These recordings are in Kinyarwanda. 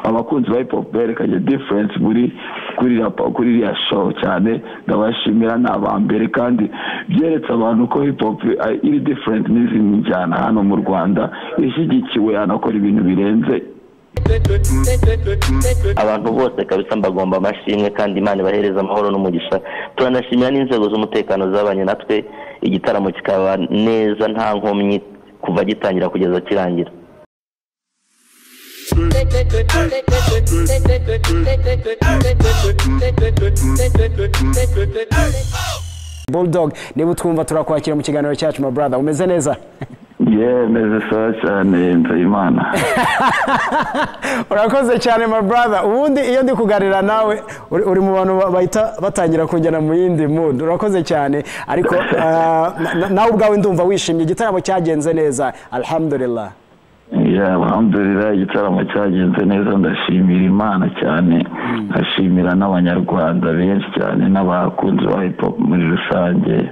abakunzi ba hip hop berekanye difference muri kuri rap kuri iriya show cyane ndabashimira ni abambere kandi byeretse abantu ko hip hop uh, iri different n'izindi njyana hano mu Rwanda ishyigikiwe anakora ibintu birenze abantu bose kabisa mbagomba amashimwe kandi imana ibahereza amahoro n'umugisha turanashimira n'inzego z'umutekano zabanye natwe igitaramo kikaba neza nta nkomyi kuva gitangira kugeza kirangira bulldog niba utwumva turakwakira mu kiganiro cyacu ma brother umeze neza yemeze sawa cyane nzayimana urakoze cyane ma brother ubundi iyo ndi kuganira nawe uri uri mu bantu ba- bahita batangira kujyana mu yindi mood urakoze cyane ariko ah, na- na- nawe ubwawe ndumva wishimye igitaramo cyagenze neza alhamdulillah Yeah, alhamdulillah igitaramo cyagenze neza ndashimira imana cyane ndashimira n'abanyarwanda benshi cyane n'abakunzi ba hip hop muri rusange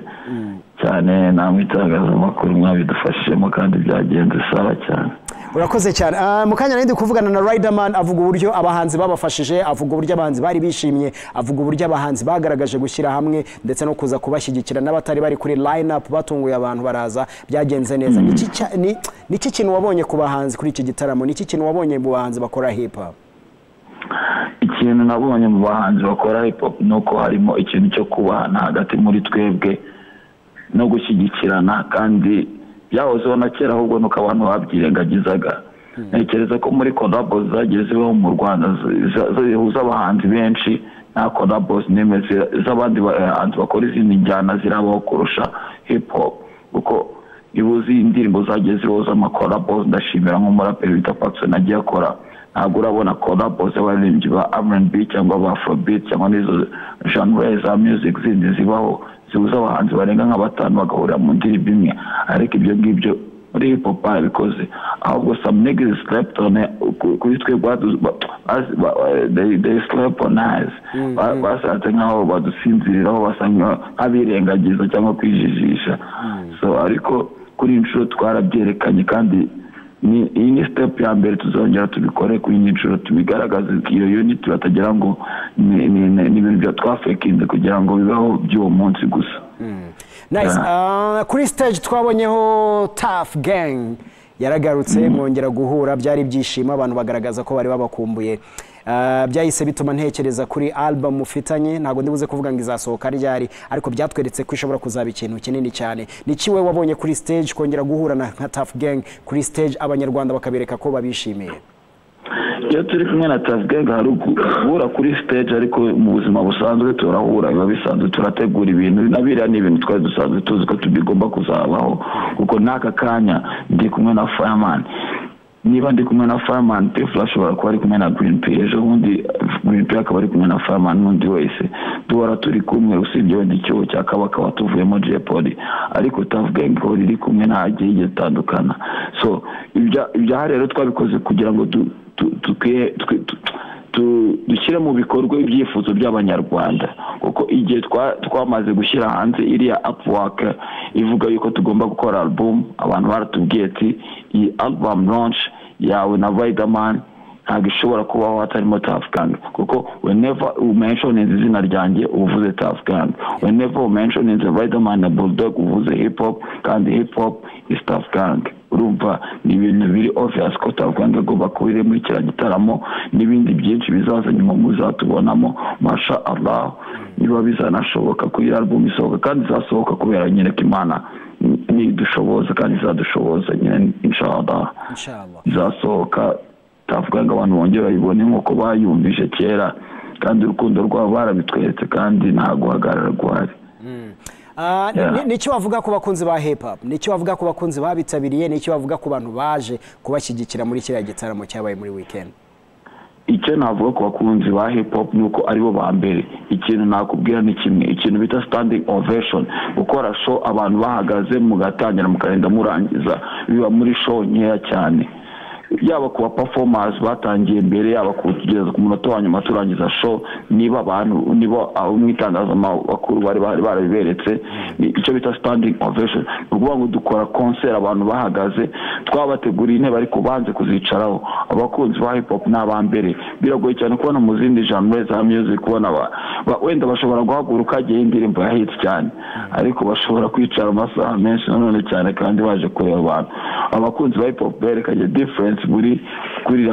cyane namwe itangazamakuru mwabidufashijemo kandi byagenze sawa cyane urakoze cyane Ah, mu kanya nari ndi kuvugana na riderman avuga uburyo abahanzi babafashije avuga uburyo abahanzi bari bishimye avuga uburyo abahanzi bagaragaje gushyira hamwe ndetse no kuza kubashyigikira n'abatari bari kuri line up batunguye abantu baraza byagenze neza Niki cya- ni- niki kintu wabonye ku bahanzi kuri iki gitaramo niki kintu wabonye mu bahanzi bakora hip hop ikintu nabonye mu bahanzi bakora hip hop ni uko harimo ikintu cyo kubahana hagati muri twebwe no gushyigikirana kandi byahozeho na kera ahubwo nuko abantu babyirengagizaga ntekereza ko muri collabo zagiye zibaho mu rwanda zi- za- zihuza abahanzi benshi nta collabo n'imwe zi- z'abandi bahanzi bakora izindi njyana zirabaho kurusha hip hop kuko ibuze indirimbo zagiye zibaho z'amakolabo ndashimira nk'umuraperi wita Paxson agiye akora ntabwo urabona kolabo z'abaririmbyi ba R&B cyangwa ba Afrobeat cyangwa n'izo genre za music zindi zibaho zihuza abahanzi barenga nka batanu bagahurira mu ndirimbo imwe ariko ibyo ngibyo muri hip hop barabikoze ahubwo some niggas slept on it. Ku- kuri twe badu- ba- bas- ba- they they slept on us Ba- basanze nkaho badusinziriraho basa nka- nk'abirengagiza cyangwa kwijijisha so ariko kuri iyi nshuro twarabyerekanye kandi ni iyi ni step ya mbere tuzongera tubikore kuri iyi nshuro tubigaragaze iyo unit batagira ngo ni- ni ni- ni ibintu bya twafekinze kugira ngo bibeho by'uwo munsi gusa nice Ah, kuri stage twabonyeho tough gang yaragarutse mwongera guhura byari ibyishimo abantu bagaragaza ko bari babakumbuye Ah, byahise bituma ntekereza kuri album mufitanye ntabwo ndibuze kuvuga ngo izasohoka ryari ariko byatweretse ko ishobora kuzaba ikintu kinini cyane ni iki wowe wabonye kuri stage kongera guhurana nka tough gang kuri stage abanyarwanda bakabereka ko babishimiye iyo turi kumwe na tavugega hari guhura kuri stage ariko mu buzima busanzwe turahura biba bisanzwe turategura ibintu nabiriya ni ibintu twari dusanzwe tuzi ko bigomba kuzabaho kuko n'aka kanya ndi kumwe na fireman niba ndi kumwe na fireman pefula ashobora kuba ari kumwe na green pay ejo bundi green pay akaba ari kumwe na fireman n'undi wese duhora turi kumwe usibye wenda icyuho cya kabaka watuvuyemo jepoli ariko tavuga ngo riri kumwe ntabwo gitandukana so ibya- ibyaha rero twabikoze kugira ngo du- tu- tukwiye- twi- tu- tu- dushyire mu bikorwa ibyifuzo by'abanyarwanda kuko igihe twa- twamaze gushyira hanze iriya upwork ivuga yuko tugomba gukora album abantu baratubwiye ati iyi album launch yawe na Riderman ntabwo ishobora kubaho hatarimo tafugan kuko whenever umentioninze izina ryanjye uba uvuze tafugan whenever umentioninze riderman na bulldog uba uvuze hip hop kandi hip hop is tafugan urumva ni ibintu biri obvious ko tafugan agomba kuba iri muri kiriya gitaramo n'ibindi byinshi bizaza nyuma muzatubonamo masha allah niba bizanashoboka ko iyi album isohoka kandi izasohoka kubera nyine ko imana ni- nidushoboza kandi izadushoboza nyine inshallah inshallah izasohoka twavuga ngo abantu bongere bayibone nk'uko bayumvise kera kandi urukundo rwabo barabitweretse kandi nta guhagarara guhari Ah, ni- Yeah. ni- Ni icyo wavuga ku bakunzi ba hip hop ni icyo wavuga ku bakunzi babitabiriye ni icyo wavuga ku bantu baje kubashyigikira muri kiriya gitaramo cyabaye muri weekend icyo navuga ku bakunzi ba hip hop ni uko aribo ba mbere ikintu nakubwira ni kimwe ikintu bita standing ovation gukora show abantu bahagaze mugatangira mukagenda murangiza biba muri show nkeya cyane yaba ku bapafomansi batangiye mbere yaba kugeza ku munota wa nyuma turangiza show niba abantu niba abo mu itangazamakuru bari barabiberetse icyo bita sitandingi ovesheni ni ukuvuga ngo dukora konseri abantu bahagaze twabateguriye intebe ariko banze kuzicaraho abakunzi ba hip hop ni abambere biragoye cyane kubona mu zindi genre za music ubona wenda bashobora guhaguruka hagiye indirimbo yahitse cyane ariko bashobora kwicara amasaha menshi nanone cyane kandi baje kureba abantu abakunzi ba hip hop berekanye difference muri kuri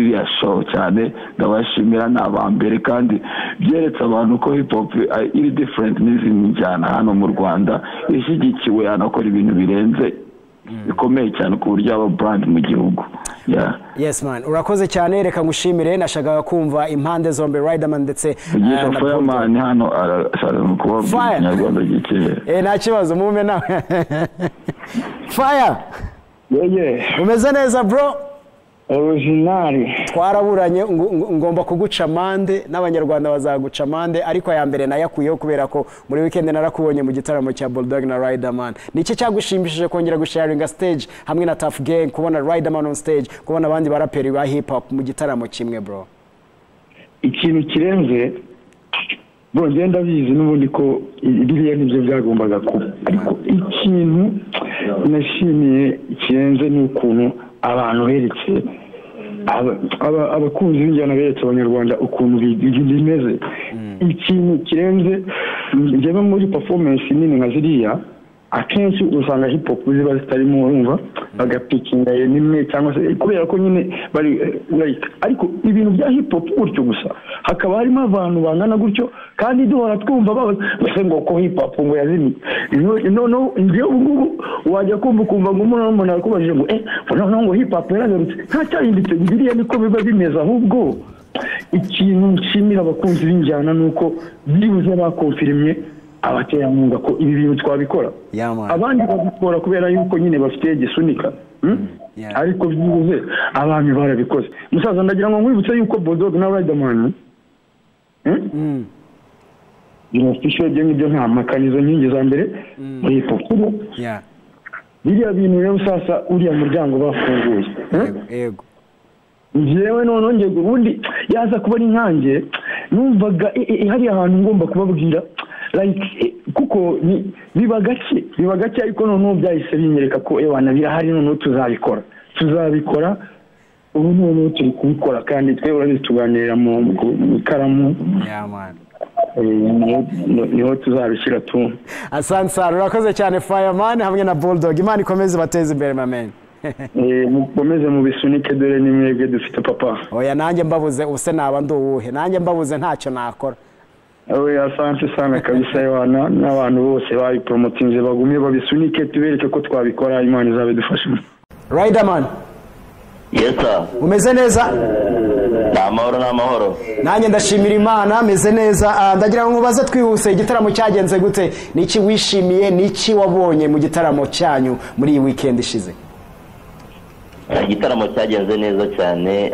iriya show cyane ndabashimira ni abambere kandi byeretse abantu ko hip hop iri different n'izindi njyana hano mu rwanda ishyigikiwe hanakora ibintu birenze bikomeye cyane ku buryo aba burandi mu gihugu yes man urakoze cyane reka ngushimire nashakaga kumva impande zombi riderman ndetse na fireman hano arashaka kubabwira ikinyarwanda gikeya eh nta kibazo mume nawe fire yeye umeze neza bro originali twaraburanye ngomba kuguca amande n'abanyarwanda bazaguca amande ariko aya mbere nayakuyeho kubera ko muri wikendi narakubonye mu gitaramo cya bulldog na riderman ni iki cyagushimishije kongera gusharinga stage hamwe na tough gang kubona riderman on stage kubona abandi baraperi ba hip hop mu gitaramo kimwe bro ikintu kirenze bongera ndabizi n'ubundi ko biriya nibyo byagombaga kuba ariko ikintu nashimiye kirenze ni ukuntu abantu beretse abakunzi b'injyana beretse abanyarwanda ukuntu bimeze ikintu kirenze njyewe muri performance nini nka ziriya akenshi usanga hip hop ziba zitarimo urumva bagapikinga nimwe cyangwa se kubera ko nyine bari like ariko ibintu bya hip hop gutyo gusa hakaba harimo abantu bangana gutyo kandi duhora twumva babaze ngo ko hip hop ngo yazimye noneho njyewe ubu ngubu wajya kumva ukumva ngo umuntu n'umuntu arakubajije ngo eh noneho ngo hip hop yaragarutse nta cyahindutse biriya niko biba bimeze ahubwo ikintu nshimira abakunzi b'injyana ni uko byibuze bakonfirimye abaterankunga ko ibi bintu twabikora abandi babikora kubera yuko nyine bafite igisunika ariko byibuze abami barabikoze musaza ndagira ngo nkwibutse yuko bododo na riderman binafite ibyo ngibyo nta makana izo nkingi za mbere muri ipapuro biriya bintu rero sasa uriya muryango bafunguye yego njyewe none ubundi yaza kuba ari nkange numvaga hari ahantu ngomba kubabwira like kuko biba gake biba gake ariko noneho byahise binyereka ko ewana birahari noneho tuzabikora tuzabikora ubu noneho turi kubikora kandi twe urabizi tuganirira mu ikaramu niho tuzabishyira tu asansara urakoze cyane fireman hamwe na bulldog imana ikomeze bateze imbere mameni mukomeze mubisunike dore ni mwebwe dufite papa oya nanjye mbabuze ubuse naba ndi uwuhe nanjye mbabuze ntacyo nakora we asante sana kabisa yohana n'abantu bose babiporomotinze bagumye babisunike tubereke ko twabikora imana izabidufashemo riderman yesa umeze neza ni amahoro ni amahoro nanjye ndashimira imana ameze neza ndagira ngo mubaze twihuse igitaramo cyagenze gute niki wishimiye niki wabonye mu gitaramo cyanyu muri iyi wikendi ishize igitaramo cyagenze neza cyane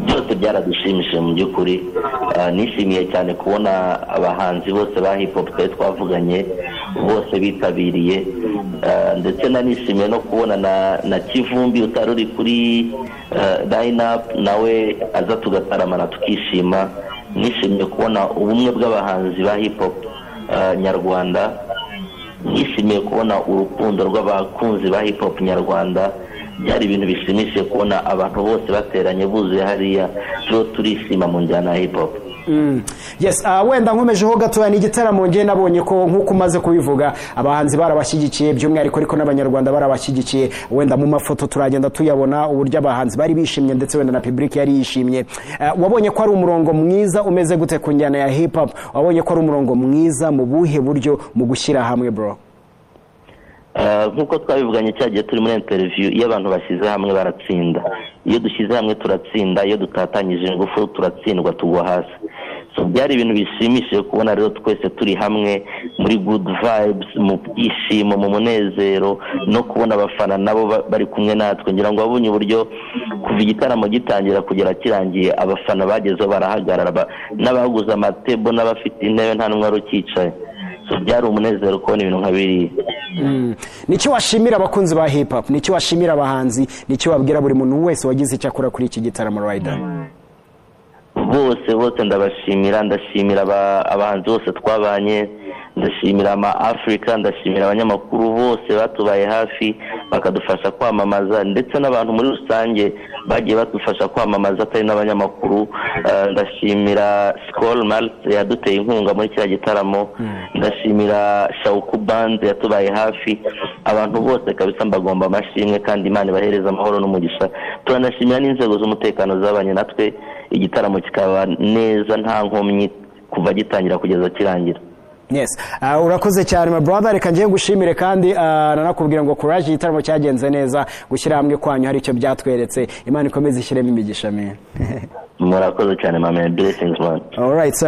byose byaradushimishije mu by'ukuri nishimiye cyane kubona abahanzi bose ba hip hop twari twavuganye bose bitabiriye ndetse nanishimiye no kubona na kivumbi utari uri kuri line up nawe aza tugataramana tukishima nishimiye kubona ubumwe bw'abahanzi ba hip hop nyarwanda nishimiye kubona urukundo rw'abakunzi ba hip hop nyarwanda byari ibintu bishimishije kubona abantu bose bateranye buzuye hariya turiho turishima mu njyana ya hip hop yes wenda nkomejeho gatoya ni igitaramo ngiye nabonye ko nk'uko umaze kubivuga abahanzi barabashyigikiye by'umwihariko ariko n'abanyarwanda barabashyigikiye wenda mu mafoto turagenda tuyabona uburyo abahanzi bari bishimye ndetse wenda na pibulike yari yishimye wabonye ko ari umurongo mwiza umeze gute ku njyana ya hip hop wabonye ko ari umurongo mwiza mu buhe buryo mu gushyira hamwe bro nk'uko twabivuganye cya gihe turi muri interiviyu iyo abantu bashyize hamwe baratsinda iyo dushyize hamwe turatsinda iyo dutatanyije ingufu turatsindwa tugwa hasi byari ibintu bishimishije kubona rero twese turi hamwe muri gudu vayibuzi mu byishimo mu munezero no kubona abafana nabo bari kumwe natwe ngira ngo babonye uburyo kuva igitaramo gitangira kugera kirangiye abafana bagezeho barahagarara n'abaguze amatebo n'abafite intebe nta n'umwe wari ukicaye byari umunezero kubona ibintu nka biriya niki washimira abakunzi ba hip hop niki washimira abahanzi niki wabwira buri muntu wese wagize icyo akora kuri iki gitaramo rayida bose bose ndabashimira ndashimira aba- abahanzi bose twabanye ndashimira ama afurika ndashimira abanyamakuru bose batubaye hafi bakadufasha kwamamaza ndetse n'abantu muri rusange bagiye badufasha kwamamaza atari n'abanyamakuru Eh, ndashimira sikoro marite yaduteye inkunga muri kiriya gitaramo ndashimira shawuku banze yatubaye hafi abantu bose kabisa mbagomba amashimwe kandi imana ibahereza amahoro n'umugisha turanashimira n'inzego z'umutekano zabanye natwe igitaramo kikaba neza nta nkomyi kuva gitangira kugeza kirangira yes Ah, urakoze cyane my brother reka ngiye gushimire kandi ah, nanakubwira ngo courage igitaramo cyagenze neza gushyira hamwe kwanyu hari icyo byatweretse imana ikomeze ishyiremo imigisha mwe murakoze cyane mama beresingi mani alright sir.